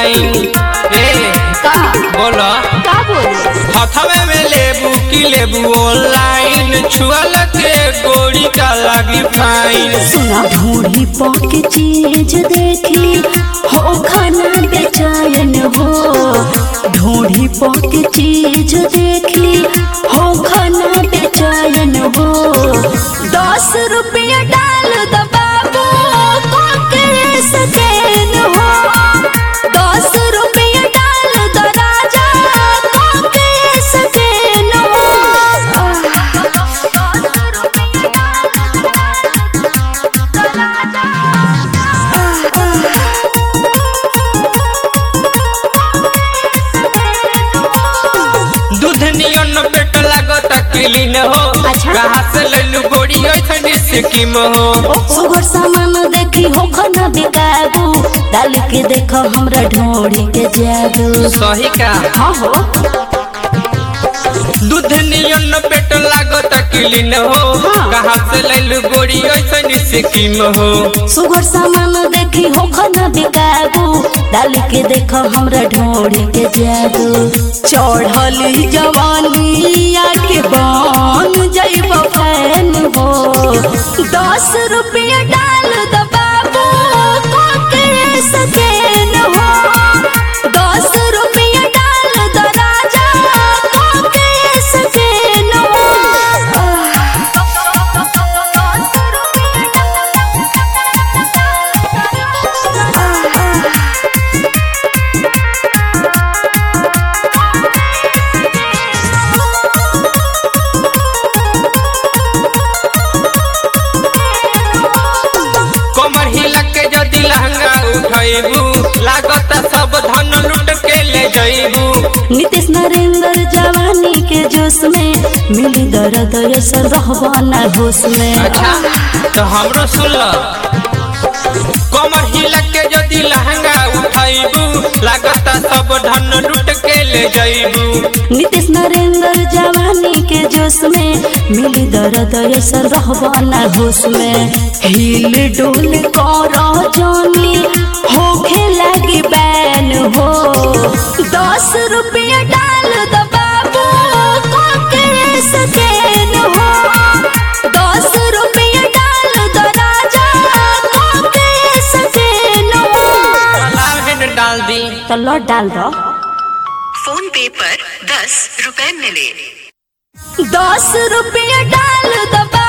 Fine ए का बोलो का बोले हथवे में लेबू की लेबू ऑनलाइन छुअल के गोड़ी का लगी फाइन सुना भूरी पके चीज देखी हो खाना बेचैन हो ढूढ़ी पके चीज देखी हो खाना बेचैन हो दस रुपया डाल द बाबू कोके सकेन हो दस रुपया डाल द राजा कोके सकेन दूध नियन पेट लागत क्लीन हो अच्छा। कहाँ से लैलू गोड़ी ऐसन स्कीम हो सुगर सामान देखी हो खाना बिकाबू डाल के देखो हमरा ढोड़ी के जादू सही का हाँ हो दूध नियन पेट लागत क्लीन हो हाँ। कहाँ से लैलू गोड़ी ऐसन स्कीम हो सुगर सामान देखी हो खाना बिकाबू डाल के देखो हमरा ढोड़ी के जादू चढ़ली जवानी आके बन जाइब फैन हो दस रुपया डाल द बाबू कोके सकेन हो दस रुपया डाल द राजा कोके सकेन कमर हिला के जदि लहंगा उठैबू लागत सब धन लुट के ले जैबू नीतीश नरेंद्र जवानी के जोश में मिली दर्द असर रहवाना होश में अच्छा तो हमरो सुन ल कमर हिला के जदि लहंगा उठैबू लागत सब धन लुट के ले जैबू नीतीश नरेंद्र जवानी के जोश में मिली दर्द असर रहवाना होश में हिल डोल कर जानी होखे लगी बैन हो दस रुपया डाल द बाबू कोके सकेन हो दस रुपया डाल द राजा कोके सकेन हो लाभ डाल दी तो लौट डाल दो फोन पे पर दस रुपए मिले दस रुपया डाल दबा